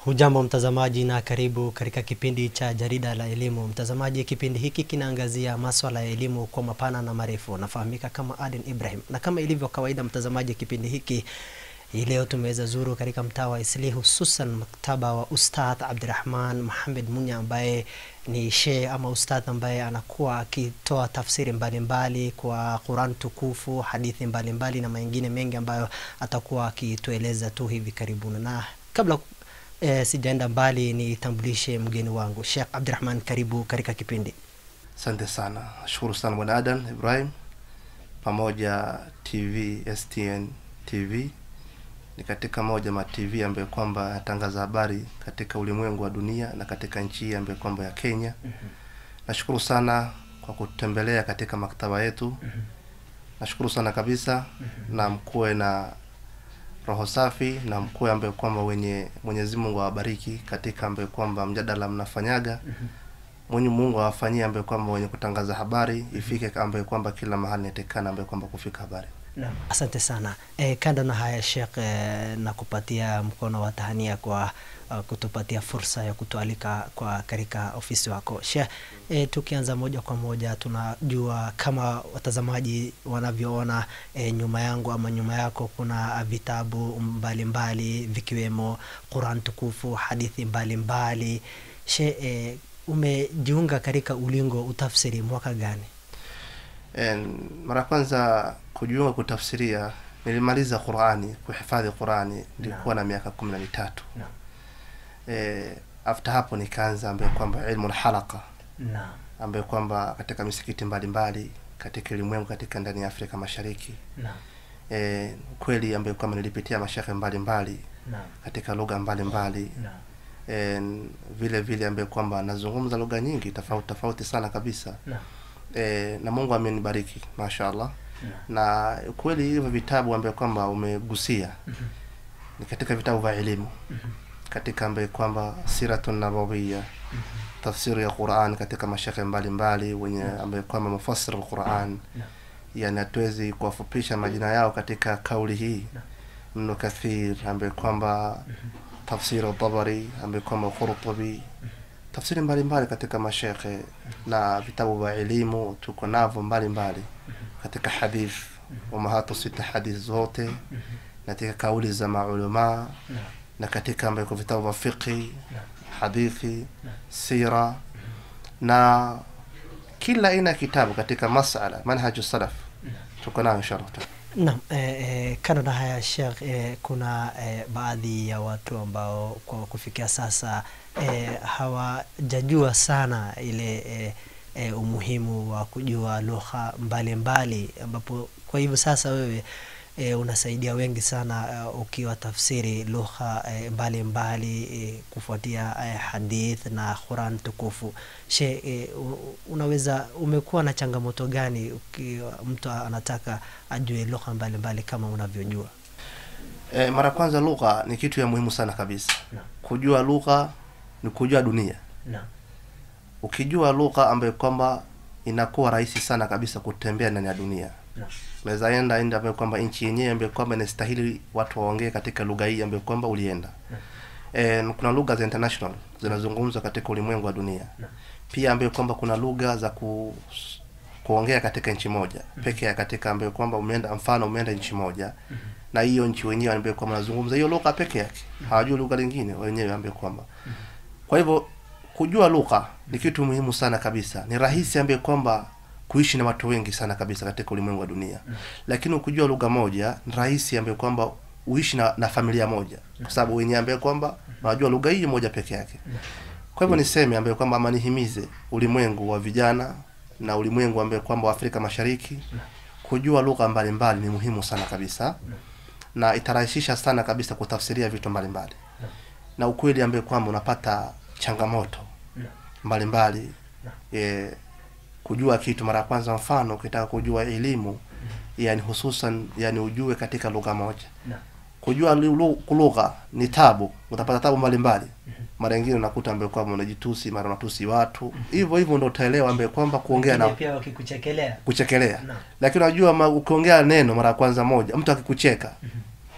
Hujambo mtazamaji na karibu katika kipindi cha jarida la elimu. Mtazamaji, kipindi hiki kinaangazia maswala ya elimu kwa mapana na marefu. Nafahamika kama Aden Ibrahim, na kama ilivyo kawaida, mtazamaji, kipindi hiki hii leo tumeweza zuru katika mtaa wa Isli, hususan maktaba wa Ustadh Abdirahman Muhammad Munya ambaye ni shehe ama ustadh ambaye anakuwa akitoa tafsiri mbalimbali mbali kwa Quran tukufu, hadithi mbalimbali mbali na mengine mengi ambayo atakuwa akitueleza tu hivi karibuni. Na kabla eh, sijaenda mbali, nitambulishe mgeni wangu Sheikh Abdirahman, karibu katika kipindi. Asante sana, nashukuru sana bwana Adan Ibrahim pamoja TV STN TV ni katika moja ma TV ambayo kwamba yatangaza habari katika ulimwengu wa dunia na katika nchi hii ambayo kwamba ya Kenya. mm-hmm. Nashukuru sana kwa kutembelea katika maktaba yetu. mm-hmm. Nashukuru sana kabisa. mm-hmm. na mkuwe na roho safi na mkuwe ambaye kwamba wenye Mwenyezi Mungu awabariki katika ambaye kwamba mjadala mnafanyaga. mm-hmm. Mwenye Mungu awafanyie ambaye kwamba wenye kutangaza habari ifike ambaye kwamba kila mahali inatekana ambaye kwamba kufika habari Naam, asante sana. E, kando na haya Sheikh, e, na kupatia mkono wa tahania kwa uh, kutupatia fursa ya kutualika kwa katika ofisi wako Sheikh. E, tukianza moja kwa moja, tunajua kama watazamaji wanavyoona e, nyuma yangu ama nyuma yako kuna vitabu mbalimbali mbali, vikiwemo Quran tukufu, hadithi mbalimbali mbali. Sheikh, e, umejiunga katika ulingo utafsiri mwaka gani? En, mara kwanza kujiunga kutafsiria nilimaliza Qurani kuhifadhi Qurani nilikuwa na miaka kumi na mitatu no. E, after hapo nikaanza ambaye kwamba ilmu lhalaqa no. ambaye kwamba katika misikiti mbalimbali mbali, katika ulimwengu katika ndani ya Afrika Mashariki no. E, kweli ambaye kwamba nilipitia mashekhe mbalimbali no. katika lugha mbalimbali no. E, vile vile ambaye kwamba nazungumza lugha nyingi tofauti tofauti sana kabisa no. E, na Mungu amenibariki mashaallah no. na kweli hivyo vitabu ambaye kwamba umegusia mm-hmm. ni katika vitabu vya elimu mm-hmm. katika ambaye kwamba siratun nabawiyya mm-hmm. tafsiri ya Qur'an katika mashekhe mbalimbali wenye ambaye kwamba mufassir al-Qur'an no. yani hatuwezi kuwafupisha majina yao katika kauli hii no. Ibn Kathir ambaye kwamba mm-hmm. tafsiri al-Tabari ambaye kwamba Qurtubi tafsiri mbalimbali katika mashekhe na vitabu vya elimu tuko navyo mbalimbali katika hadith umahatu sita hadith zote na katika kauli za maulama na katika ambako vitabu vya fiqhi hadithi sira na kila aina ya kitabu katika masala manhaju salaf tuko nayo inshallah Naam, eh, eh, kando na haya Sheikh, eh, kuna eh, baadhi ya watu ambao kwa kufikia sasa eh, hawajajua sana ile eh, eh, umuhimu wa kujua lugha mbalimbali, ambapo kwa hivyo sasa wewe e, unasaidia wengi sana uh, ukiwa tafsiri lugha e, mbalimbali e, kufuatia e, hadith na Quran tukufu. She, e, unaweza umekuwa na changamoto gani ukiwa mtu anataka ajue lugha mbalimbali kama unavyojua? E, mara kwanza lugha ni kitu ya muhimu sana kabisa no. Kujua lugha ni kujua dunia no. Ukijua lugha ambayo kwamba inakuwa rahisi sana kabisa kutembea ndani ya dunia no unaweza enda enda ambayo kwamba nchi yenyewe ambayo kwamba inastahili watu waongee katika lugha hii ambayo kwamba ulienda. no. E, kuna lugha za international zinazungumzwa katika ulimwengu wa dunia no. Pia ambayo kwamba kuna lugha za ku kuongea katika nchi moja mm -hmm. peke ya katika ambayo kwamba umeenda mfano umeenda nchi moja mm -hmm. na hiyo nchi wenyewe ambayo kwamba nazungumza hiyo lugha peke yake mm -hmm. hawajui lugha lingine wenyewe ambayo kwamba mm -hmm. kwa hivyo kujua lugha ni kitu muhimu sana kabisa, ni rahisi ambayo kwamba kuishi na watu wengi sana kabisa katika ulimwengu wa dunia mm. Lakini ukijua lugha moja ni rahisi ambaye kwamba uishi na, na familia moja kwa sababu wenyewe ambaye kwamba wanajua lugha hii moja peke yake. Kwa hivyo niseme ambaye kwamba ama nihimize ulimwengu wa vijana na ulimwengu ambaye kwamba wa Afrika Mashariki kujua lugha mbalimbali ni muhimu sana kabisa na itarahisisha sana kabisa kutafsiria vitu mbalimbali na ukweli ambaye kwamba unapata changamoto mbalimbali mbali, e, kujua kitu mara ya kwanza, mfano ukitaka kujua elimu mm -hmm. yani hususan yani ujue katika lugha moja no. Kujua lugha ni tabu, utapata tabu mbalimbali mm -hmm. Mara nyingine unakuta ambaye kwamba unajitusi, mara unatusi watu hivyo mm -hmm. hivyo ndio utaelewa ambaye kwamba kuongea na pia wakikuchekelea kuchekelea no. Lakini unajua ukiongea neno mara ya kwanza moja, mtu akikucheka mm -hmm.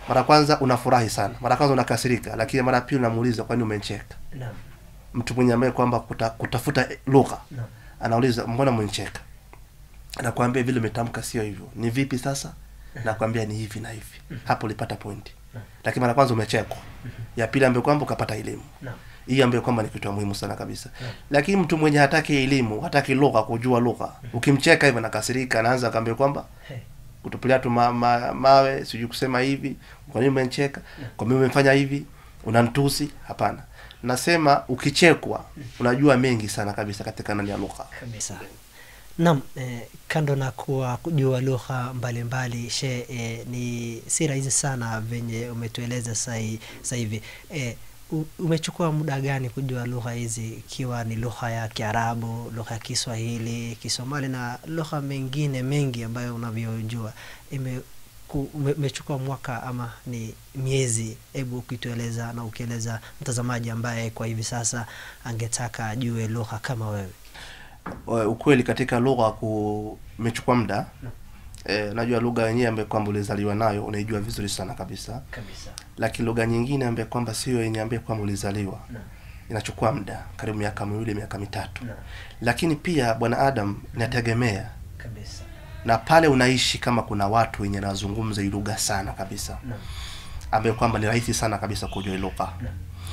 mara kwanza unafurahi sana mara kwanza unakasirika lakini mara pili unamuuliza kwani umenicheka Naam. mtu mwenye ambaye kwamba kuta, kutafuta lugha Naam. anauliza mbona mwencheka anakwambia vile umetamka sio hivyo ni vipi sasa nakwambia ni hivi na hivi hapo ulipata pointi lakini mara kwanza umechekwa ya pili ambayo kwamba ukapata elimu Naam. hii ambayo kwamba ni kitu ya muhimu sana kabisa lakini mtu mwenye hataki elimu hataki lugha kujua lugha ukimcheka hivyo nakasirika anaanza akaambia kwamba Hey. kutupilia tu ma, ma, mawe sijui kusema hivi kwa nini umenicheka kwa nini umefanya hivi unantusi hapana nasema ukichekwa unajua mengi sana kabisa katika ndani ya lugha kabisa Naam, eh, kando na kuwa kujua lugha mbalimbali she eh, ni si rahisi sana venye umetueleza sahi- sasa hivi eh, u- umechukua muda gani kujua lugha hizi ikiwa ni lugha ya Kiarabu, lugha ya Kiswahili, Kisomali na lugha mengine mengi ambayo unavyojua ime ku- ume- umechukua mwaka ama ni miezi? Hebu ukitueleza na ukieleza mtazamaji ambaye kwa hivi sasa angetaka ajue lugha kama wewe. Eh, ukweli katika lugha kumechukua muda eh, najua lugha yenyewe ambayo kwamba ulizaliwa nayo unaijua vizuri sana kabisa Kabisa. lakini lugha nyingine ambayo kwamba sio yenye ambayo kwamba ulizaliwa Naam. inachukua muda karibu miaka miwili miaka mitatu Naam. lakini pia bwana adam inategemea Kabisa. na pale unaishi kama kuna watu wenye nazungumza hii lugha sana kabisa Naam. ambayo kwamba ni rahisi sana kabisa kujua hii lugha Naam.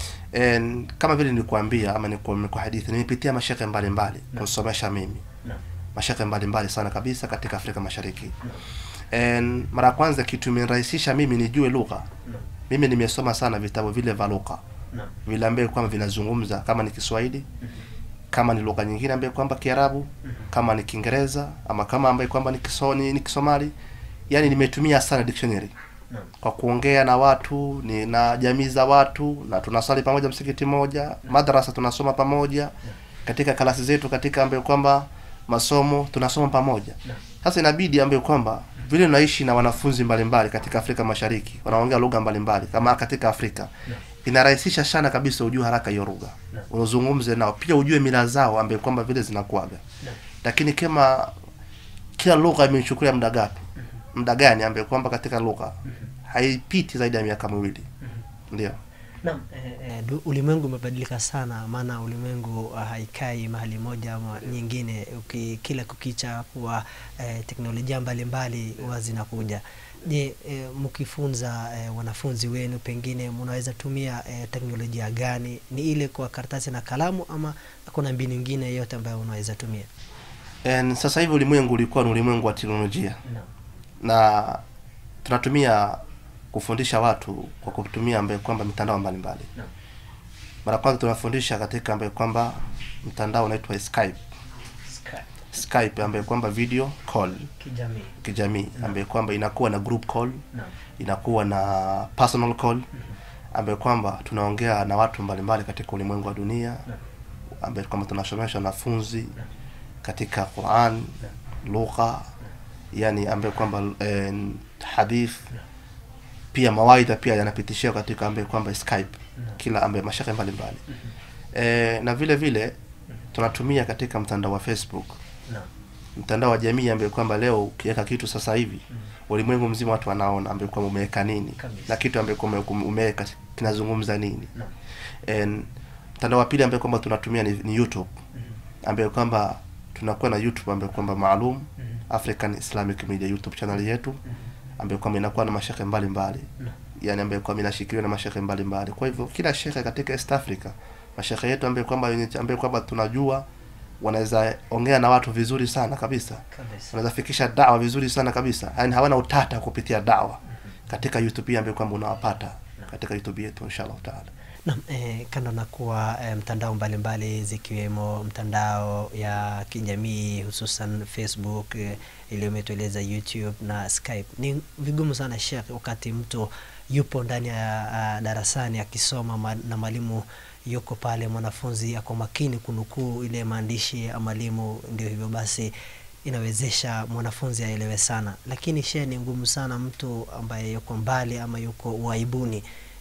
En, kama vile nilikuambia ama niku- kwa hadithi nimepitia mashekhe mbalimbali kunisomesha mimi Naam. mashekhe mbalimbali sana kabisa katika Afrika Mashariki Naam. En, mara ya kwanza kitu imenirahisisha mimi nijue lugha Naam. mimi nimesoma sana vitabu vile vya lugha Naam. vile ambaye kwamba vinazungumza kama ni Kiswahili kama ni lugha nyingine ambaye kwamba Kiarabu kama ni Kiingereza ama kama ambaye kwamba ni Kisoni ni Kisomali yani nimetumia sana dictionary Naam. kwa kuongea na watu ni na jamii za watu na tunasali pamoja msikiti moja madrasa tunasoma pamoja katika kalasi zetu katika ambayo kwamba masomo tunasoma pamoja Naam. sasa inabidi ambayo kwamba vile unaishi na wanafunzi mbalimbali katika Afrika Mashariki wanaongea lugha mbalimbali kama katika Afrika Naam. inarahisisha sana kabisa ujue haraka hiyo lugha Naam. unazungumze nao pia ujue mila zao ambayo kwamba vile zinakuaga Naam. lakini kama kila lugha imenichukulia muda gapi muda gani ambaye kwamba katika lugha haipiti zaidi ya miaka miwili ndio Naam, eh, eh, du- ulimwengu umebadilika sana, maana ulimwengu uh, haikai mahali moja ama nyingine. Uki, kila kukicha kuwa eh, teknolojia mbalimbali huwa zinakuja. Je, eh, mkifunza eh, wanafunzi wenu pengine mnaweza tumia eh, teknolojia gani? Ni ile kwa karatasi na kalamu ama kuna mbinu nyingine yote ambayo unaweza tumia? En, sasa hivi ulimwengu ulikuwa ni ulimwengu wa teknolojia Naam. na tunatumia kufundisha watu kwa kutumia ambaye kwamba mitandao mbalimbali Naam. mara kwanza tunafundisha katika ambaye kwamba mtandao unaitwa Skype Skype, Skype ambaye kwamba video call kijamii. kijamii ambaye kwamba inakuwa na group call Naam. inakuwa na personal call ambaye kwamba tunaongea na watu mbalimbali katika ulimwengu wa dunia ambaye kwamba tunasomesha wanafunzi katika Quran lugha yani ambaye kwamba eh, hadith pia mawaidha pia yanapitishiwa katika ambaye kwamba Skype kila ambaye mashaka mbalimbali eh, na vile vile tunatumia katika mtandao wa Facebook Naam. mtandao wa jamii ambaye kwamba leo ukiweka kitu sasa hivi ulimwengu mzima watu wanaona ambaye kwamba umeweka nini Kabisa. na kitu ambaye kwamba ume- umeweka kinazungumza nini Naam. En, mtandao wa pili ambaye kwamba tunatumia ni, ni YouTube ambaye kwamba tunakuwa na YouTube ambaye kwamba maalum African Islamic Media YouTube channel yetu ambayo kwamba inakuwa na mashekhe mbalimbali Naam. yani ambayo kwamba inashikiliwa na mashekhe mbalimbali kwa hivyo kila shekhe katika East Africa mashekhe yetu ambayo kwamba wenye- ambayo kwamba tunajua wanaweza ongea na watu vizuri sana kabisa Kabisa. wanaweza fikisha dawa vizuri sana kabisa yani hawana utata kupitia dawa katika YouTube hii ambayo kwamba unawapata katika YouTube yetu inshallah taala Naam, eh, kando na kuwa eh, mtandao mbalimbali zikiwemo mtandao ya kijamii hususan Facebook eh, ile umetueleza YouTube na Skype, ni vigumu sana Sheikh, wakati mtu yupo ndani ya uh, darasani akisoma ma, na mwalimu yuko pale, mwanafunzi ako makini kunukuu ile maandishi ya mwalimu, ndio hivyo basi inawezesha mwanafunzi aelewe sana, lakini she ni ngumu sana mtu ambaye yuko mbali ama yuko uaibuni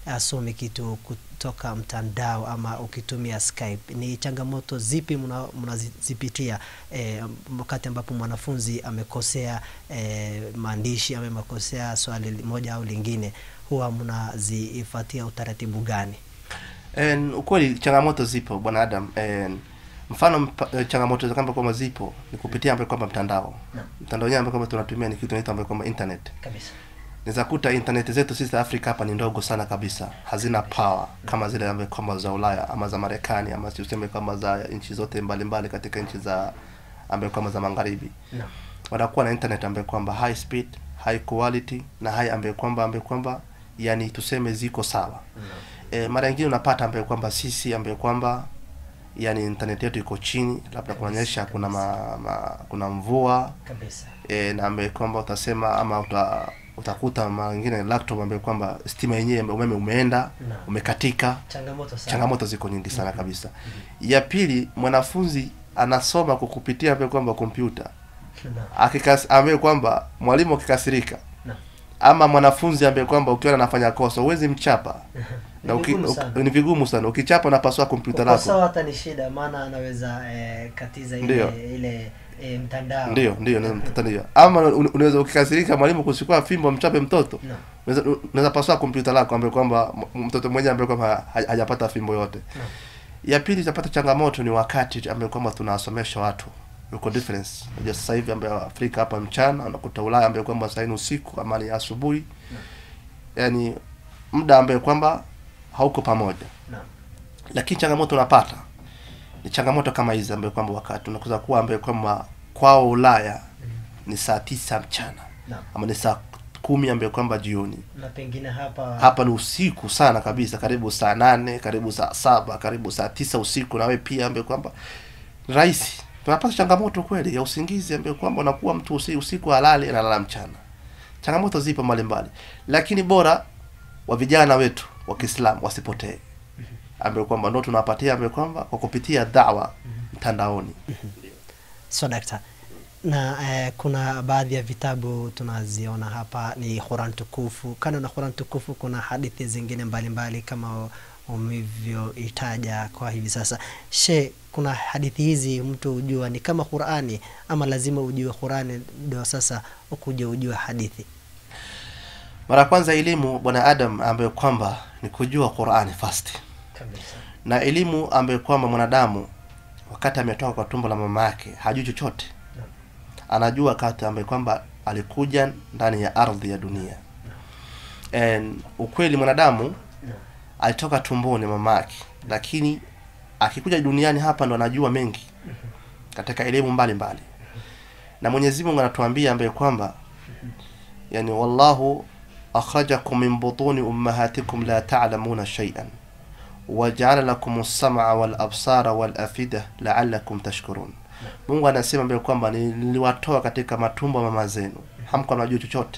asome kitu kutoka mtandao ama ukitumia Skype, ni changamoto zipi mna- mnazipitia eh, wakati ambapo mwanafunzi amekosea eh, maandishi ama amekosea swali li- moja au lingine, huwa mnazifuatia utaratibu gani? En, ukweli changamoto zipo bwana Adam. En, mfano mpa, eh, changamoto za kwamba kwamba zipo ni kupitia ambayo kwamba mtandao Naam. mtandao wenyewe ambayo kwamba tunatumia ni kitu inaitwa ambayo kwamba internet. Kabisa. Naweza kuta internet zetu sisi Afrika hapa ni ndogo sana kabisa, hazina power kama zile ambayo kwamba za Ulaya ama za Marekani ama tuseme kama za nchi zote mbalimbali katika nchi za ambayo kwamba za magharibi Naam. wanakuwa na internet ambayo kwamba high speed, high quality na high ambayo kwamba ambayo kwamba yani tuseme ziko sawa. E, mara nyingine unapata ambayo kwamba sisi ambayo kwamba yani internet yetu iko chini, labda kunanyesha, kuna ma, ma, kuna mvua Kabisa. e, na ambaye kwamba utasema ama uta, utakuta mara nyingine laptop ambaye kwamba stima yenyewe umeme umeenda Naam. umekatika. Changamoto sana. Changamoto ziko nyingi sana kabisa. Ya pili, mwanafunzi anasoma kwa kupitia ambaye kwamba kompyuta Naam. akikas ambaye kwamba mwalimu akikasirika Naam. ama mwanafunzi ambaye kwamba ukiona anafanya kosa huwezi mchapa na Ni uki, vigumu uki, sana. ni vigumu sana ukichapa unapasua kompyuta lako Kukosoa hata ni shida, maana anaweza eh, katiza ile Ndio. ile eh, mtandao. ndio ndio ndio mtoto ndio ama un- unaweza ukikasirika mwalimu kuchukua fimbo mchape mtoto Naam. unaweza unaweza pasua kompyuta lako ambaye kwamba m- mtoto mmoja ambaye kwamba ha- hajapata fimbo yote Naam. ya pili tutapata changamoto ni wakati ambaye kwamba tunawasomesha watu uko difference unajua sasa hivi ambaye Afrika hapa mchana unakuta Ulaya ambaye kwamba sasa ni usiku ama ni asubuhi yani muda ambaye kwamba hauko pamoja Naam. lakini changamoto unapata ni changamoto kama hizi ambaye kwamba wakati unakuza kuwa ambaye kwamba kwao Ulaya ni saa tisa mchana Naam. ama ni saa kumi ambaye kwamba jioni Na pengine hapa hapa ni usiku sana kabisa karibu saa nane karibu saa saba karibu saa tisa usiku na wewe pia ambaye kwamba ni rahisi tunapata changamoto kweli ya usingizi ambaye kwamba unakuwa mtu usi, usiku halali analala mchana changamoto zipo mbalimbali lakini bora wa vijana wetu wa Kiislamu wasipotee ambaye kwamba ndio tunawapatia ambaye kwamba kwa kupitia dawa mtandaoni so dakta na eh, kuna baadhi ya vitabu tunaziona hapa ni Quran tukufu. Kando na Quran tukufu, kuna hadithi zingine mbalimbali mbali kama umevyoitaja kwa hivi sasa. She, kuna hadithi hizi mtu hujua ni kama Qurani ama lazima ujue Qurani ndio sasa ukuje ujue hadithi? mara ya kwanza elimu bwana Adam ambaye kwamba ni kujua Qur'ani first Kabisa. na elimu ambayo kwamba mwanadamu wakati ametoka kwa tumbo la mama yake hajui chochote Naam. anajua wakati ambaye kwamba alikuja ndani ya ardhi ya dunia And ukweli mwanadamu Naam. alitoka tumboni mama yake lakini akikuja duniani hapa ndo anajua mengi katika elimu mbalimbali na Mwenyezi Mungu anatuambia ambaye kwamba yani wallahu akhrajakum min butuni ummahatikum la ta'lamuna shay'an waja'ala lakum as-sam'a wal absara wal afida la'allakum tashkurun Mungu anasema ambaye kwamba niliwatoa katika matumbo ya mama zenu hamkuwa mnajua chochote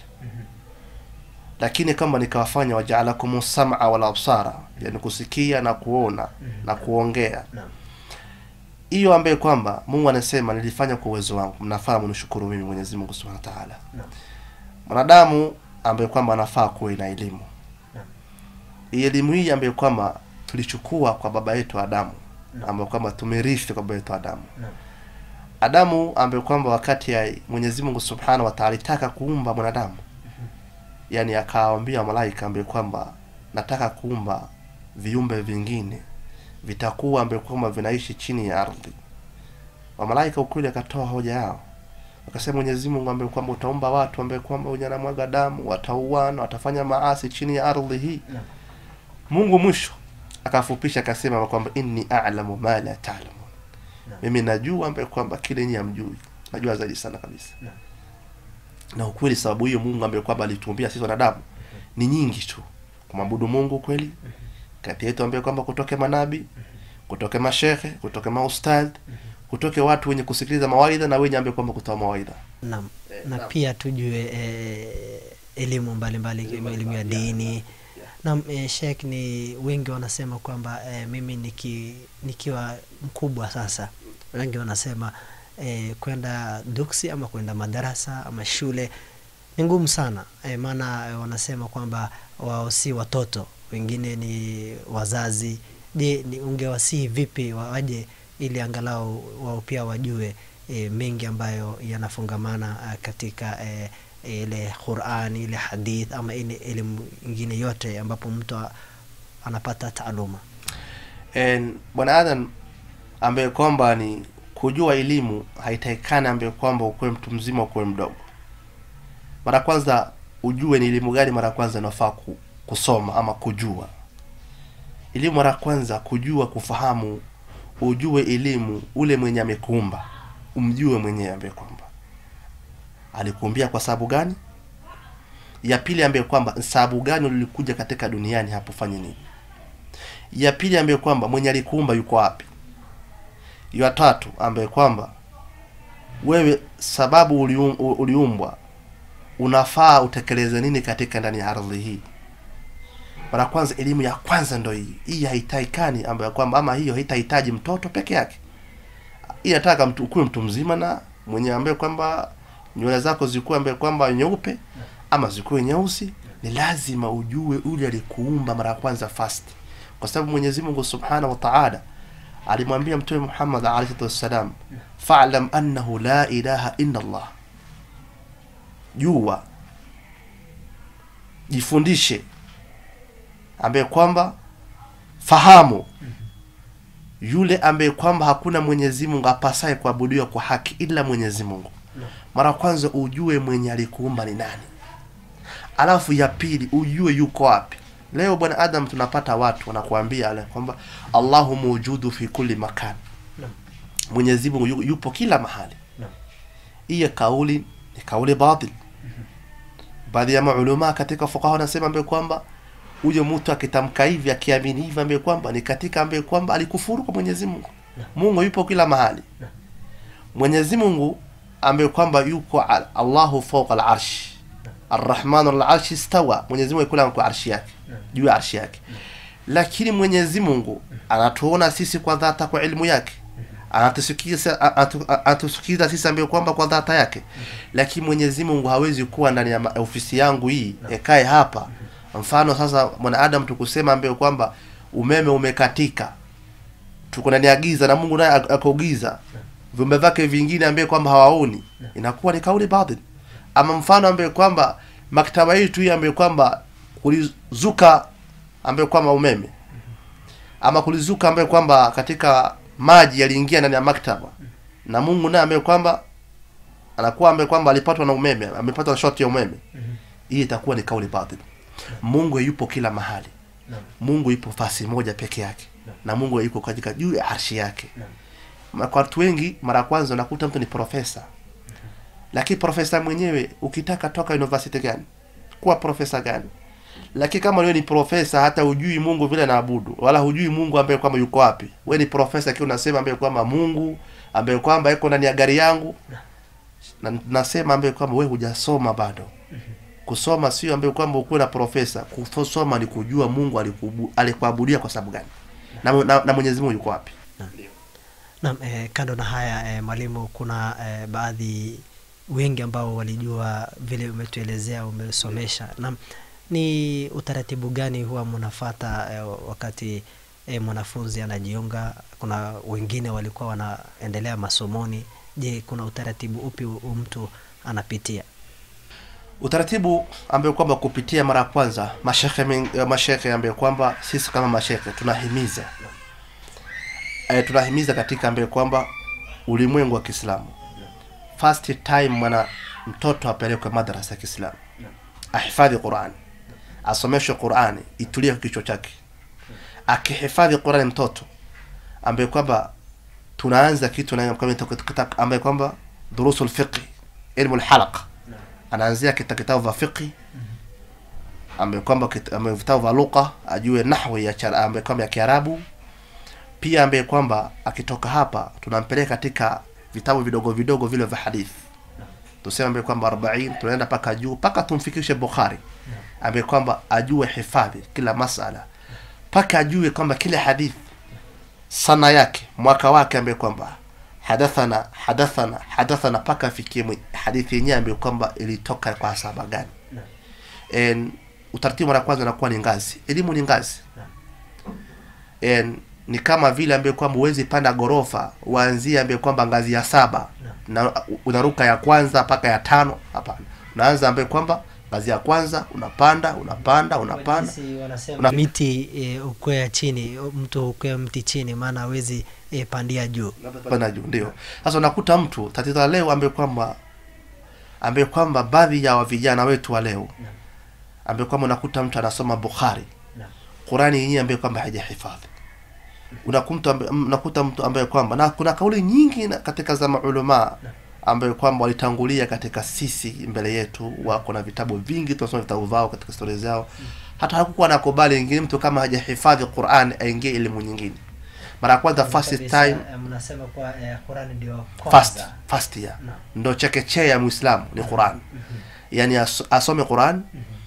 lakini kama nikawafanya wajaalakum sam'a wal absara yani kusikia na kuona na kuongea Naam. hiyo ambaye kwamba Mungu anasema nilifanya kwa uwezo wangu mnafaa mnishukuru mimi Mwenyezi Mungu Subhanahu wa Ta'ala Naam. mwanadamu ambaye kwamba anafaa kuwe na elimu Naam. hii elimu hii ambayo kwamba tulichukua kwa baba yetu Adamu Naam. ambayo kwamba tumerithi kwa baba yetu Adamu Naam. Adamu ambaye kwamba wakati ya Mwenyezi Mungu Subhanahu wa Ta'ala alitaka kuumba mwanadamu yani akawaambia malaika ambaye kwamba nataka kuumba viumbe vingine vitakuwa ambaye kwamba vinaishi chini ya ardhi wa malaika ukweli akatoa hoja yao akasema Mwenyezi Mungu ambaye kwamba utaumba watu ambaye kwamba unyanamwaga damu watauana watafanya maasi chini ya ardhi hii Naam. Mungu mwisho akafupisha akasema kwamba inni a'lamu ma la ta'lamun Naam. mimi najua ambaye kwamba kile nyinyi hamjui najua zaidi sana kabisa Naam. na ukweli sababu hiyo Mungu ambaye kwamba alituumbia sisi wanadamu ni nyingi tu kumwabudu Mungu kweli kati yetu ambaye kwamba kutoke manabi kutoke mashehe kutoke maustadh kutoke watu wenye kusikiliza mawaidha na wenye ambaye kwamba kutoa mawaidha Naam. Eh, na naam. pia tujue eh, elimu mbalimbali ikiwemo elimu ya dini Naam, eh, Sheikh, ni wengi wanasema kwamba eh, mimi niki, nikiwa mkubwa sasa, wengi wanasema eh, kwenda duksi ama kwenda madarasa ama shule ni ngumu sana eh, maana eh, wanasema kwamba wao si watoto wengine ni wazazi je ni ungewasihi vipi waje ili angalau wao pia wajue e, mengi ambayo yanafungamana ah, katika e, ile Qur'an ile hadith ama ile elimu ingine yote ambapo mtu a- anapata taaluma En, bwana adam ambaye kwamba ni kujua elimu haitakikani ambaye kwamba ukuwe mtu mzima ukuwe mdogo mara kwanza ujue ni elimu gani mara kwanza inafaa ku, kusoma ama kujua elimu mara kwanza kujua kufahamu ujue elimu ule mwenye amekuumba umjue mwenyewe ambaye kwamba alikuumbia kwa sababu gani ya pili ambaye kwamba sababu gani ulikuja katika duniani hapo fanye nini ya pili ambaye kwamba mwenye alikuumba yuko wapi ya tatu ambaye kwamba wewe sababu ulium, u- uliumbwa unafaa utekeleze nini katika ndani ya ardhi hii mara kwanza elimu ya kwanza ndo hii hii haitaikani ambayo kwamba ama hiyo haitahitaji mtoto peke yake hii nataka mtu ukuwe mtu mzima na mwenye ambaye kwamba nywele zako zikuwe ambaye kwamba nyeupe ama zikuwe nyeusi ni lazima ujue ule alikuumba mara ya kwanza fast kwa sababu Mwenyezi Mungu Subhanahu wa Ta'ala alimwambia Mtume Muhammad alayhi salatu wassalam fa'lam annahu la ilaha illa Allah jua jifundishe ambaye kwamba fahamu yule ambaye kwamba hakuna Mwenyezi Mungu apasaye kuabudiwa kwa haki ila Mwenyezi Mungu mara kwanza ujue mwenye alikuumba ni nani alafu ya pili ujue yuko wapi leo bwana adam tunapata watu wanakuambia ale kwamba allahu mawjudu fi kulli makan Naam. mwenyezi mungu yu- yupo kila mahali Naam. hiyo kauli ni kauli batil baadhi ya maulama katika fuqaha wanasema ambaye kwamba huyo mtu akitamka hivi akiamini hivi ambaye kwamba ni katika ambaye kwamba alikufuru kwa mwenyezi mungu mungu yupo kila mahali Naam. mwenyezi mungu ambaye kwamba yuko al- allahu fawqa al-arsh arrahmanu al-arshi istawa mwenyezi mungu kula kwa arshi yake juu ya arshi yake lakini mwenyezi mungu anatuona sisi kwa dhata kwa ilmu yake anatusikiza atu- anatusikiza sisi ambaye kwamba kwa dhata yake lakini mwenyezi mungu hawezi kuwa ndani ya ma- ofisi yangu hii ekae hapa mfano sasa mwanadamu tukusema ambaye kwamba umeme umekatika tuko ndani ya giza na mungu naye ak- ako giza viumbe vyake vingine ambaye kwamba hawaoni inakuwa ni kauli batil ama mfano ambaye kwamba maktaba yetu hii ambaye kwamba kulizuka ambaye kwamba umeme ama kulizuka ambaye kwamba katika maji yaliingia ndani ya maktaba na Mungu naye ambaye kwamba anakuwa ambaye kwamba alipatwa na umeme amepatwa na shoti ya umeme hii itakuwa ni kauli batil Mungu yupo kila mahali Naam. Mungu yupo fasi moja peke yake Naam. na Mungu yuko katika juu ya arshi yake Naam. Ma- kwa watu wengi mara ya kwanza unakuta mtu ni profesa lakini profesa mwenyewe ukitaka toka university gani kuwa profesa gani lakini kama wewe ni profesa hata hujui mungu vile naabudu wala hujui mungu ambaye kwamba yuko wapi wewe ni profesa kiwa unasema ambaye kwamba mungu ambaye kwamba yuko ndani ya gari yangu na nasema ambaye kwamba wewe hujasoma bado kusoma sio ambaye kwamba ukuwe na profesa kusoma ni kujua mungu alikubu- alikuabudia kwa sababu gani na, na, na mwenyezi mungu yuko wapi Naam, eh, kando na haya eh, mwalimu, kuna eh, baadhi wengi ambao walijua vile umetuelezea, umesomesha. Naam, ni utaratibu gani huwa mnafata eh, wakati eh, mwanafunzi anajiunga? Kuna wengine walikuwa wanaendelea masomoni. Je, kuna utaratibu upi u- mtu anapitia? utaratibu ambayo kwamba kupitia mara ya kwanza mashekhe men- eh, mashekhe ambayo kwamba sisi kama mashekhe tunahimiza e, tunahimiza katika ambayo kwamba ulimwengu wa Kiislamu first time mwana mtoto apelekwe madrasa ya Kiislamu ahifadhi Qur'an asomeshwe Qur'ani itulie kwa kichwa chake akihifadhi Qur'ani mtoto ambaye kwamba tunaanza kitu na kama kita- ambaye kwamba durusul fiqh ilmu alhalaqa anaanzia kita kitabu vya fiqh ambaye kwamba kit- ambaye vitabu vya lugha ajue nahwi ya chara- ambaye kwamba ya Kiarabu pia ambaye kwamba akitoka hapa tunampeleka katika vitabu vidogo vidogo vile vya hadithi tuseme ambaye kwamba 40 tunaenda paka juu paka tumfikishe Bukhari ambaye kwamba ajue hifadhi kila masala paka ajue kwamba kila hadithi sana yake mwaka wake ambaye kwamba hadathana hadathana hadathana paka afikie mwi- hadithi yenyewe ambayo kwamba ilitoka kwa sahaba gani En, utaratibu mara kwanza unakuwa ni ngazi elimu ni ngazi Naam. En, ni kama vile ambaye kwamba huwezi panda gorofa uanzie ambaye kwamba ngazi ya saba na unaruka ya kwanza mpaka ya tano hapana unaanza ambaye kwamba ngazi ya kwanza unapanda unapanda unapanda Jinsi wanasema Una- miti e, ukwea chini mtu ukwea mti chini maana hawezi e, pandia juu panda juu ndio sasa unakuta mtu tatizo la leo ambaye kwamba ambaye kwamba baadhi ya wa vijana wetu wa leo ambaye kwamba unakuta mtu anasoma Bukhari Naam. Qurani yenyewe ambaye kwamba hajahifadhi unakuta ambaye- unakuta mtu ambaye kwamba na kuna kauli nyingi na- katika za maulama ambayo kwamba walitangulia katika sisi mbele yetu wako na vitabu vingi tunasoma vitabu vao katika stori zao hata hakukuwa nakubali ingine mtu kama hajahifadhi Qur'an aingie elimu nyingine mara ya kwanza first Kabisa, time eh, mnasema kwa eh, Qurani ndio first kwanza. first year Naam. ndo chekechea ya muislamu ni Qur'an yani as, asome Qur'an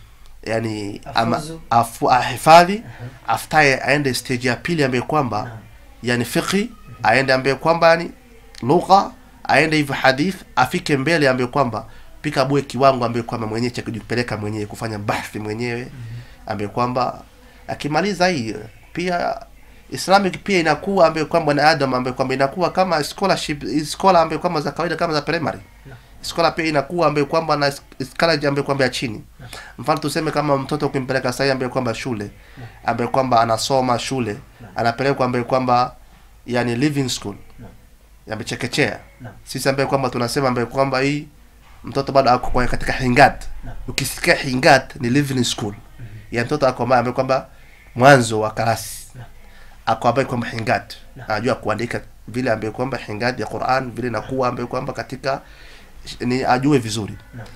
yani ama Afuzu. afu, ahifadhi aftaye aende stage ya pili ambaye kwamba Naam. yani fiqhi aende ambaye kwamba yani lugha aende hivyo hadith afike mbele ambaye kwamba pika bue kiwango ambaye kwamba mwenyewe cha kujipeleka mwenyewe kufanya bahthi mwenyewe ambaye kwamba akimaliza hii pia Islamic pia inakuwa ambaye kwamba na Adam ambaye kwamba inakuwa kama scholarship scholar ambaye kwamba za kawaida kama za primary scholar pia inakuwa ambaye kwamba na scholarship ambaye kwamba ya chini mfano tuseme kama mtoto ukimpeleka sasa ambaye kwamba shule ambaye kwamba anasoma shule anapelekwa ambaye kwamba yani living school yamechekechea Naam. sisi ambaye kwamba tunasema ambaye kwamba hii mtoto bado ako kwa katika hingat Naam. ukisikia hingat ni living school ya mtoto ako ambaye ambaye kwamba mwanzo wa karasi Naam. ako ambaye kwamba hingat Naam. anajua kuandika vile ambaye kwamba hingat ya Qur'an vile nakuwa ambaye kwamba katika ni ajue vizuri Naam.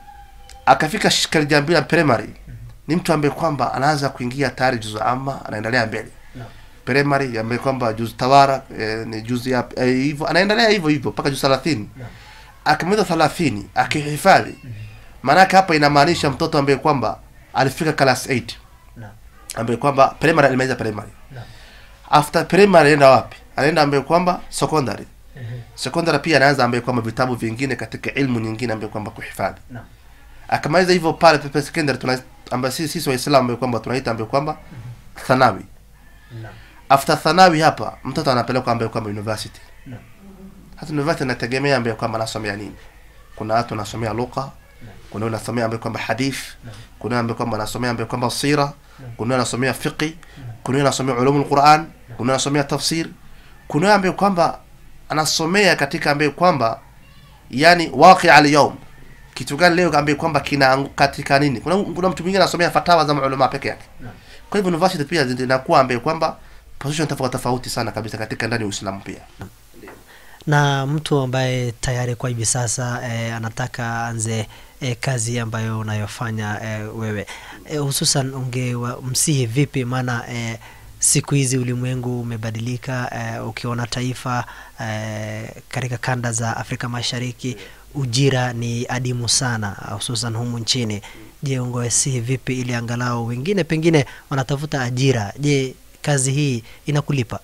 akafika karija mbili ya primary ni mtu ambaye kwamba anaanza kuingia tayari juzu ama anaendelea mbele Naam. primary ambaye kwamba juzu tawara eh, ni juzu ya eh, hivyo anaendelea hivyo hivyo mpaka juzu 30 Naam. akimaliza 30 akihifadhi maanake hapa inamaanisha mtoto ambaye kwamba alifika class 8 Naam. ambaye kwamba primary alimaliza primary Naam. after primary anaenda wapi anaenda ambaye kwamba secondary Mhm. secondary pia anaanza ambaye kwamba vitabu vingine katika ilmu nyingine ambaye kwamba kuhifadhi Naam. akamaliza hivyo pale pepe secondary tuna ambaye sisi sisi waislamu ambaye kwamba tunaita ambaye kwamba thanawi Naam. after thanawi hapa mtoto anapelekwa ambaye kwamba university Naam. hata university inategemea ambaye kwamba anasomea nini kuna watu wanasomea lugha kuna wanasomea ambaye kwamba hadith kuna ambaye kwamba anasomea ambaye kwamba sira kuna anasomea fiqi kuna anasomea ulumul quran kuna anasomea tafsir kuna ambaye kwamba anasomea katika ambaye kwamba yani waqi al yawm kitu gani leo ambaye kwamba kina katika nini kuna, kuna mtu mwingine anasomea fatawa za maulama peke yake Naam. kwa hivyo university pia zinakuwa ambaye kwamba position tofauti tofauti sana kabisa katika ndani ya Uislamu pia na mtu ambaye tayari kwa hivi sasa eh, anataka anze eh, kazi ambayo unayofanya eh, wewe eh, hususan ungemsihi vipi maana eh, siku hizi ulimwengu umebadilika eh, ukiona taifa eh, katika kanda za Afrika Mashariki ujira ni adimu sana hususan humu nchini je ungewasihi vipi ili angalau wengine pengine wanatafuta ajira je kazi hii inakulipa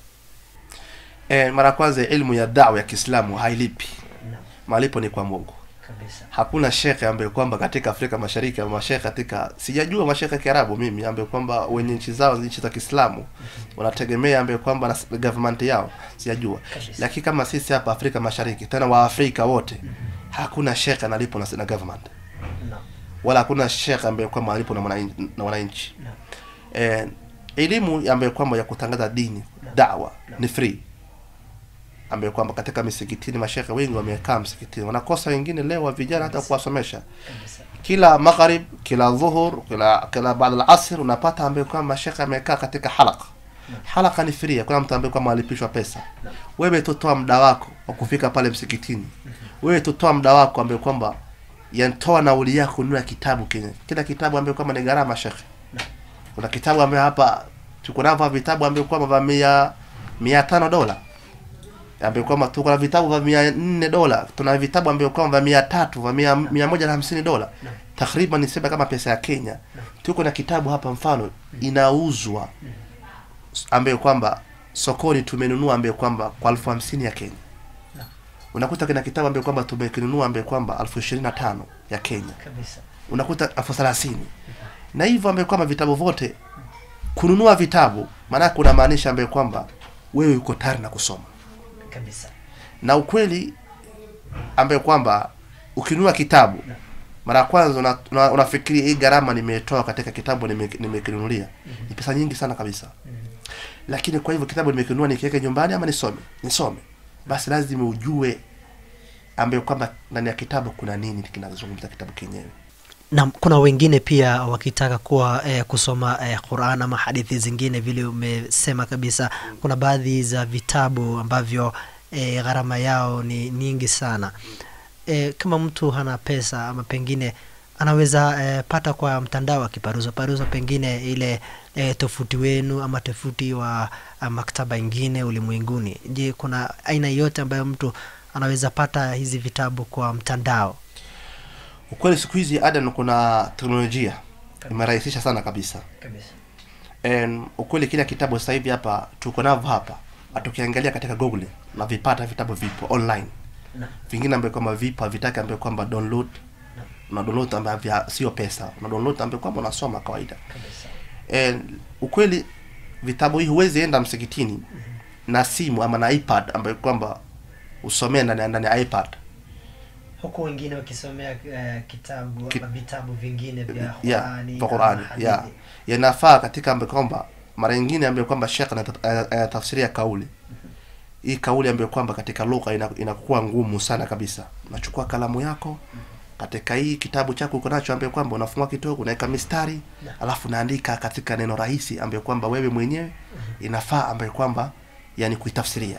e, mara kwanza ilmu ya dawa ya Kiislamu hailipi malipo ni kwa Mungu kabisa hakuna shekhe ambaye kwamba katika Afrika Mashariki ama mashekhe katika sijajua mashekhe ya Kiarabu mimi ambaye kwamba wenye nchi zao nchi za Kiislamu wanategemea ambaye kwamba na government yao sijajua Kabisa. lakini kama sisi hapa Afrika Mashariki tena wa Afrika wote hakuna shekhe analipo na, na government Naam. wala hakuna shekhe ambaye kwamba analipo na mwananchi na wananchi Naam. eh, elimu ambayo kwamba ya kutangaza dini dawa ni free ambayo kwamba katika misikitini mashekhe wengi wamekaa msikitini wanakosa wengine leo wa vijana hata kuwasomesha kabisa kila magharib kila dhuhur kila kila baada al-asr unapata ambaye kwamba mashekhe amekaa katika halaka halaka ni free kuna mtu ambaye kwamba alipishwa pesa wewe tutoa muda wako wa kufika pale msikitini wewe tutoa muda wako ambaye kwamba yantoa nauli yako kununua kitabu kile kila kitabu ambaye kwamba ni gharama shekhe kuna kitabu ambaye hapa tuko navyo vitabu ambaye kwamba vya mia mia tano dola ambaye kwamba tuko na vitabu vya mia nne dola tuna vitabu ambaye kwamba vya mia tatu vya mia, mia moja na hamsini dola takriban nisema kama pesa ya Kenya tuko na kitabu hapa mfano inauzwa ambaye kwamba sokoni tumenunua ambaye kwamba kwa elfu hamsini ya Kenya unakuta kina kitabu ambaye kwamba tumekinunua ambaye kwamba elfu ishirini na tano ya Kenya kabisa unakuta elfu thelathini na hivyo ambaye kwamba vitabu vyote kununua vitabu maanake unamaanisha ambaye kwamba wewe uko tayari na kusoma kabisa na ukweli ambaye kwamba ukinunua kitabu mara ya kwanza una, una, unafikiria hii gharama nimetoa katika kitabu nime- nimekinunulia ni pesa nyingi sana kabisa lakini kwa hivyo kitabu nimekinunua nikiweke nyumbani ama nisome nisome basi lazima ujue ambaye kwamba ndani ya kitabu kuna nini kinazungumza kitabu kenyewe na kuna wengine pia wakitaka kuwa eh, kusoma eh, Qur'an ama hadithi zingine vile umesema kabisa kuna baadhi za vitabu ambavyo eh, gharama yao ni nyingi sana eh, kama mtu hana pesa ama pengine anaweza eh, pata kwa mtandao akiparuza paruza pengine ile eh, tofuti wenu ama tofuti wa ah, maktaba ingine ulimwenguni je kuna aina yote ambayo mtu anaweza pata hizi vitabu kwa mtandao ukweli siku hizi adan kuna teknolojia imerahisisha sana kabisa kabisa And ukweli kila kitabu sasa hivi hapa tuko navyo hapa atukiangalia katika google na vipata vitabu vipo online na vingine ambayo kwamba vipo havitaki ambayo kwamba download na download ambayo vya sio pesa na download ambayo kwamba unasoma kawaida kabisa And ukweli vitabu hii huwezi enda msikitini na simu ama na ipad ambayo kwamba usomee ndani ndani ya ipad huku wengine wakisomea uh, kitabu Ki- ama vitabu vingine vya ya Qur'ani kwa ama Qur'ani ya hadithi. yanafaa katika ambayo kwamba mara nyingine ambayo kwamba shekh anatafsiria kauli hii kauli ambayo kwamba katika lugha ina- inakuwa ngumu sana kabisa unachukua kalamu yako katika hii kitabu chako uko nacho ambayo kwamba unafungua kidogo unaweka mistari alafu unaandika katika neno rahisi ambayo kwamba wewe mwenyewe inafaa ambayo kwamba yani kuitafsiria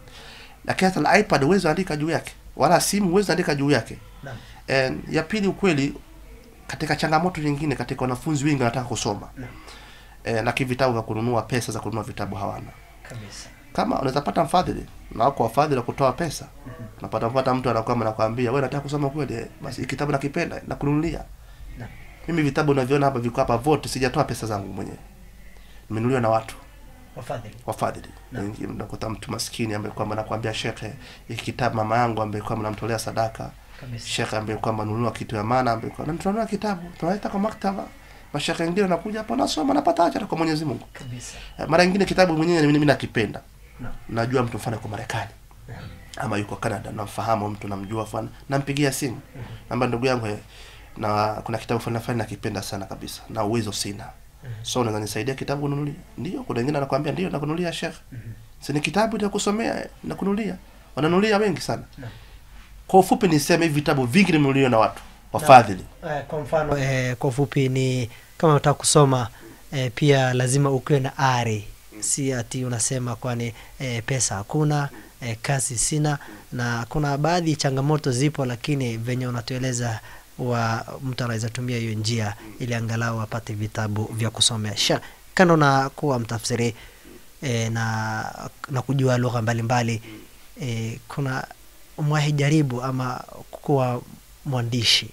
lakini hata la ipad huwezi andika juu yake wala simu huwezi andika juu yake Naam. And ya pili ukweli katika changamoto nyingine katika wanafunzi wengi wanataka kusoma Naam. e, lakini vitabu vya kununua pesa za kununua vitabu hawana kabisa kama unaweza pata mfadhili na wako wafadhili wa kutoa pesa unapata mpata mtu anakuwa anakuambia wewe nataka kusoma kweli eh, basi hii kitabu nakipenda nakununulia Naam. mimi vitabu unavyoona hapa viko hapa vote sijatoa pesa zangu mwenyewe nimenunuliwa na watu wafadhili wafadhili Naam. Wengi unakuta mtu maskini ambaye kwamba nakwambia shekhe hiki kitabu mama yangu ambaye kwamba namtolea sadaka kabisa shekhe ambaye kwamba nunua kitu ya maana ambaye kwamba tunanunua kitabu tunaleta kwa maktaba mashekhe wengine wanakuja hapa nasoma napata ajira kwa Mwenyezi Mungu kabisa Eh, mara nyingine kitabu mwenyewe mimi mimi nakipenda Naam. najua mtu mfano kwa Marekani Naam. ama yuko Canada namfahamu mtu namjua fulani nampigia simu namba ndugu yangu eh, na kuna kitabu fulani fulani nakipenda sana kabisa na uwezo sina so unaweza nisaidia kitabu kununulia ndio kuna wengine anakuambia ndio nakununulia shekhe si ni kitabu cha kusomea eh, nakununulia wananunulia wengi sana Naam. kwa ufupi niseme hivi vitabu vingi nimenunuliwa na watu wafadhili Eh, kwa mfano eh, kwa ufupi ni kama unataka kusoma eh, pia lazima ukiwe na ari si ati unasema kwani eh, pesa hakuna eh, kazi sina na kuna baadhi changamoto zipo lakini venye unatueleza wa mtu anaweza tumia hiyo njia ili angalau apate vitabu vya kusomea Sha, kando na kuwa mtafsiri eh, na na kujua lugha mbalimbali eh, kuna mwahi jaribu ama kuwa mwandishi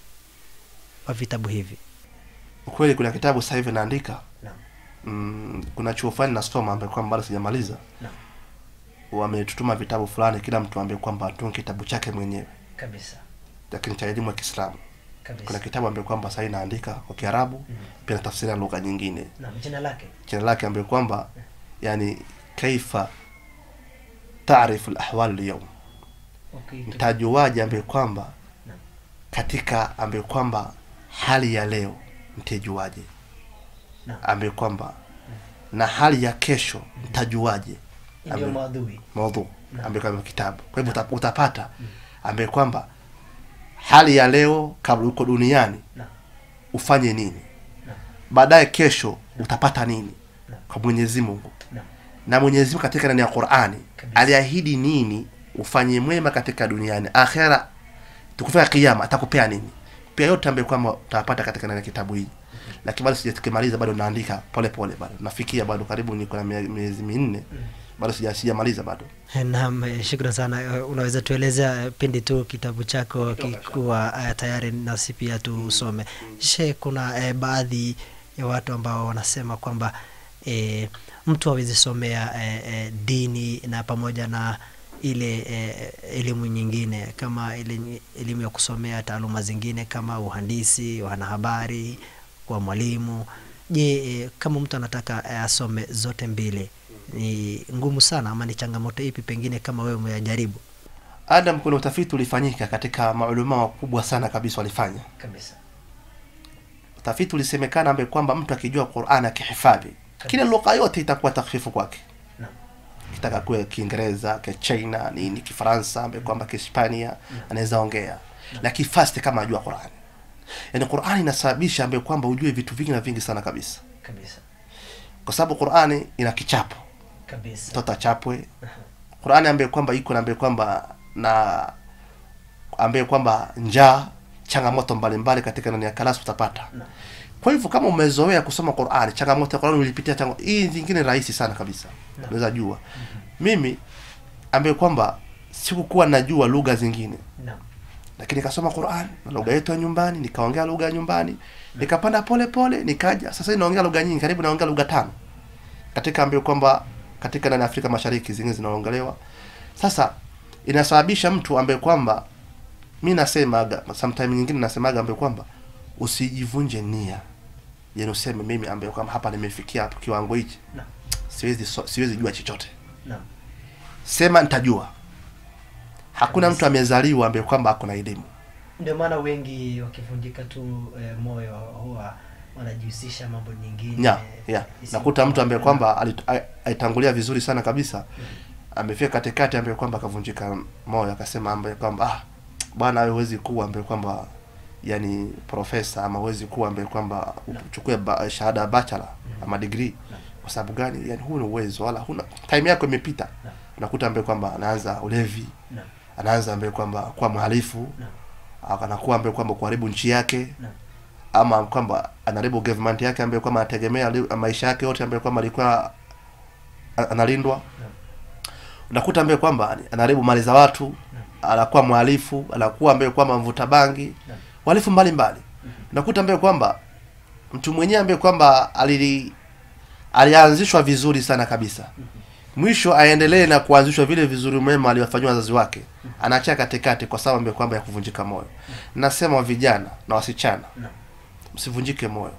wa vitabu hivi ukweli kuna kitabu sasa hivi naandika Naam. mm, kuna chuo fulani nasoma ambaye kwamba bado sijamaliza Naam. wametutuma vitabu fulani kila mtu ambaye kwamba atunge kitabu chake mwenyewe kabisa lakini cha elimu ya Kiislamu kabisa kuna kitabu ambaye kwamba sasa naandika kwa Kiarabu pia natafsiria lugha nyingine Naam, jina lake jina lake ambaye kwamba yani kaifa taarifu alahwal alyawm okay. mtajuaje ambaye kwamba Naam. katika ambaye kwamba hali ya leo mtajuaje Naam. ambaye kwamba na hali ya kesho mtajuaje ndio Ame- maadhui maudhu Naam. ambaye kwamba kitabu kwa hivyo uta- utapata ambaye kwamba hali ya leo kabla uko duniani Naam. ufanye nini Naam. baadaye kesho utapata nini Naam. kwa Mwenyezi Mungu Naam. na Mwenyezi Mungu katika ndani ya Qur'ani Kabisa. aliahidi nini ufanye mwema katika duniani akhera tukufika kiyama atakupea nini pia yote ambayo kwamba utapata katika ndani ya kitabu hii lakini bado sijakimaliza bado naandika pole pole bado nafikia bado karibu niko na mie- miezi minne bado sija sijamaliza bado Naam, eh, shukran sana. Eh, Unaweza tueleza eh, pindi tu kitabu chako kikuwa eh, tayari nasi pia tusome. She, kuna eh, baadhi ya watu ambao wanasema kwamba eh, mtu awezi somea eh, eh, dini na pamoja na ile eh, elimu nyingine kama ile nyi- elimu ya kusomea taaluma zingine kama uhandisi, wanahabari, kuwa mwalimu je eh, kama mtu anataka eh, asome zote mbili ni ngumu sana ama ni changamoto ipi pengine kama wewe umeyajaribu Adam, kuna utafiti ulifanyika katika maulama wakubwa sana kabisa walifanya kabisa utafiti ulisemekana ambaye kwamba mtu akijua Qur'an akihifadhi kila lugha yote itakuwa takfifu kwake Naam. kitaka kuwe Kiingereza, Kichina, nini, Kifaransa, ambaye kwamba Kihispania anaweza ongea, lakini fast kama ajua Qur'an. Yaani Qur'an inasababisha ambaye kwamba ujue vitu vingi na vingi sana kabisa, kabisa kwa sababu Qur'an ina kichapo, kabisa mtoto achapwe. Qur'an ambaye kwamba iko na ambaye kwamba na ambaye kwamba njaa, changamoto mbalimbali katika ndani ya kalasi utapata. Naam. Kwa hivyo kama umezoea kusoma Qur'an, changamoto ya Qur'an ulipitia changamoto hii zingine rahisi sana kabisa. Unaweza jua. Mimi ambaye kwamba sikukuwa najua lugha zingine, Naam. lakini nikasoma Qur'an na lugha yetu ya nyumbani, nikaongea lugha ya nyumbani, nikapanda pole pole, nikaja sasa hivi naongea lugha nyingi, karibu naongea lugha tano. Katika ambaye kwamba katika ndani ya Afrika Mashariki zingine zinaongelewa. Sasa inasababisha mtu ambaye kwamba mi nasemaga sometime nyingine nasemaga ambaye kwamba usijivunje nia yani useme mimi ambaye kwamba hapa nimefikia hapo kiwango hichi Naam. siwezi so, siwezi jua chochote Naam. sema nitajua hakuna mtu amezaliwa ambaye kwamba ako na elimu ndio maana wengi wakivunjika tu eh, moyo huwa wanajihusisha mambo nyingine ya ya isiyo- nakuta mtu ambaye kwamba alit- a- alitangulia vizuri sana kabisa amefika katikati ambaye kwamba akavunjika moyo akasema ambaye kwamba ah bwana wewe huwezi kuwa ambaye kwamba yani profesa ama huwezi kuwa ambaye kwamba uchukue ba, shahada ya bachelor ama degree kwa sababu gani yani huna uwezo wala huna time yako imepita Naam. unakuta ambaye kwamba anaanza ulevi Naam. anaanza ambaye kwamba kuwa mhalifu Naam. anakuwa ambaye kwamba kuharibu nchi yake Naam. ama kwamba anaharibu government yake ambaye kwamba anategemea li- maisha yake yote ambaye kwamba alikuwa a- analindwa unakuta ambaye kwamba anaharibu mali za watu anakuwa mhalifu anakuwa ambaye kwamba mvuta bangi Naam. wahalifu mbalimbali unakuta ambaye kwamba mtu mwenyewe ambaye kwamba alili alianzishwa vizuri sana kabisa mwisho aendelee na kuanzishwa vile vizuri mema aliwafanyiwa wazazi wake anaachia katikati kwa sababu ambaye kwamba ya kuvunjika moyo nasema wa vijana na wasichana Naam. msivunjike moyo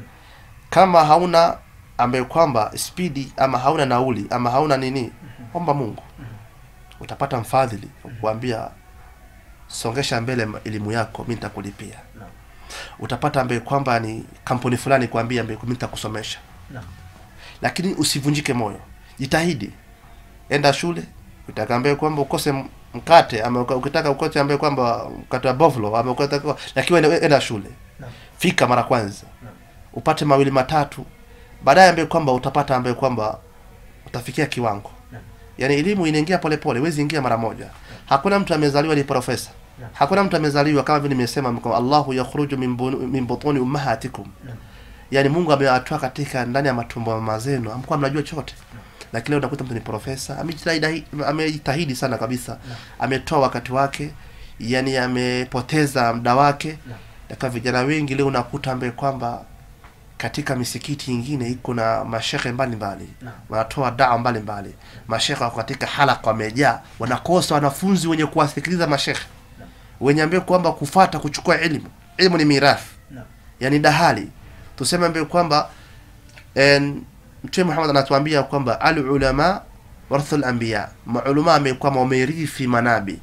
kama hauna ambaye kwamba spidi ama hauna nauli ama hauna nini omba mungu utapata mfadhili kuambia songesha mbele ma- elimu yako mi nitakulipia Naam. utapata ambaye kwamba ni kampuni fulani kuambia ambaye mi nitakusomesha Naam. lakini usivunjike moyo jitahidi enda shule utaka ambaye kwamba ukose m- mkate ama uka- ukitaka ukose ambaye kwamba mkate wa boflo ama ukitaka lakini enda, enda shule Naam. fika mara kwanza Naam. upate mawili matatu baadaye ambaye kwamba utapata ambaye kwamba utafikia kiwango Naam. yaani elimu inaingia polepole huwezi ingia mara moja hakuna mtu amezaliwa ni profesa Naam. hakuna mtu amezaliwa kama vile nimesema mko Allahu yakhruju min, bunu- min butuni ummahatikum Naam. yaani Mungu amewatoa katika ndani ya matumbo ya mama zenu hamkuwa mnajua chochote lakini leo unakuta mtu ni profesa amejitahidi amejitahidi sana kabisa ametoa wakati wake yani amepoteza muda wake Naam. na vijana wengi leo unakuta ambaye kwamba katika misikiti ingine iko na mashehe mbalimbali Naam. wanatoa dawa mbalimbali mashehe wako katika halaka wamejaa wanakosa wanafunzi wenye kuwasikiliza mashehe wenye ambaye kwamba kufata kuchukua elimu elimu ni mirathi Naam. yani dahali tuseme ambaye kwamba en, mtume Muhammad anatuambia kwamba al ulama warathul anbiya maulama ambaye kwamba wamerithi manabi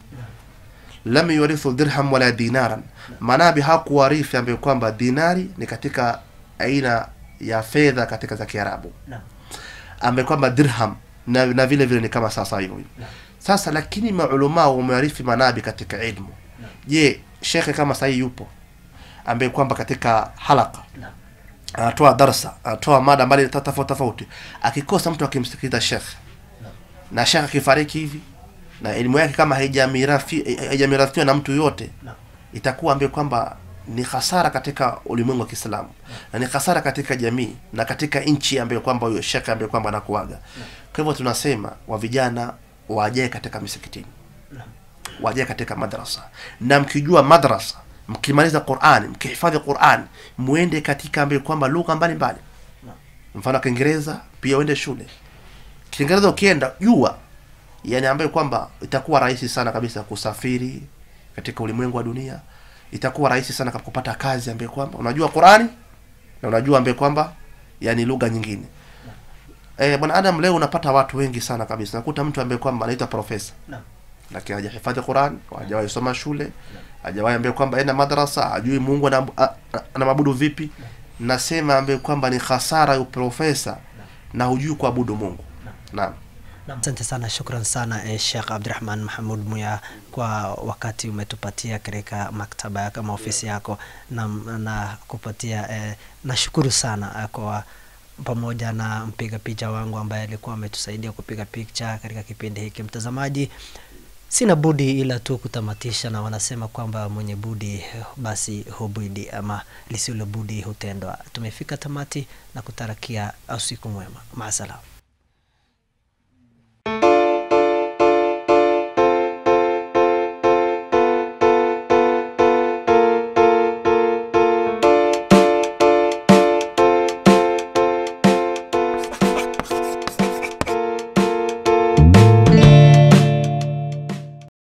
lam yurithu dirham wala dinaran manabi hakuwarithi ambaye kwamba dinari ni katika aina ya fedha katika za Kiarabu Naam. ambaye kwamba dirham na, na vile vile ni kama sasa hivyo Naam. sasa lakini maulama wamerithi manabi katika ilmu Naam. je shekhe kama sahii yupo ambaye kwamba katika halaka Naam. anatoa darsa anatoa mada mbali ta- tofauti tofauti akikosa mtu akimsikiliza shekhe Naam. na shekhe akifariki hivi na elimu yake kama haijamirathi- haijamirathiwa na mtu yote Naam. itakuwa ambaye kwamba ni hasara katika ulimwengu wa Kiislamu na ni hasara katika jamii na katika nchi ambayo kwamba huyo shekhe ambaye kwamba anakuaga. Kwa hivyo tunasema wa vijana wajae katika misikitini, Naam. wajae katika madrasa, na mkijua madrasa, mkimaliza Qur'an, mkihifadhi Qur'an, muende katika ambayo kwamba lugha mbalimbali, Naam. mfano Kiingereza pia uende shule. Kiingereza ukienda jua, yani ambayo kwamba itakuwa rahisi sana kabisa kusafiri katika ulimwengu wa dunia itakuwa rahisi sana kama kupata kazi ambayo kwamba unajua Qurani na unajua ambaye kwamba yani lugha nyingine eh, bwana Adam, leo unapata watu wengi sana kabisa, nakuta mtu ambaye kwamba anaitwa profesa Naam. lakini hajahifadhi Quran, hajawahi soma shule, hajawahi ambaye kwamba enda madrasa, hajui Mungu ana- a- a- anamwabudu vipi. Nasema ambaye kwamba ni hasara ya profesa na hujui kuabudu Mungu. Naam. Asante sana, shukran sana eh, Sheikh Abdurrahman Mahmud Muya kwa wakati umetupatia katika maktaba yako ama ofisi yako na, na kupatia eh, nashukuru sana eh, kwa pamoja na mpiga picha wangu ambaye alikuwa ametusaidia kupiga picha katika kipindi hiki. Mtazamaji, sina budi ila tu kutamatisha, na wanasema kwamba mwenye budi basi hubidi, ama lisilo budi hutendwa. Tumefika tamati na kutarakia usiku mwema, maasalam.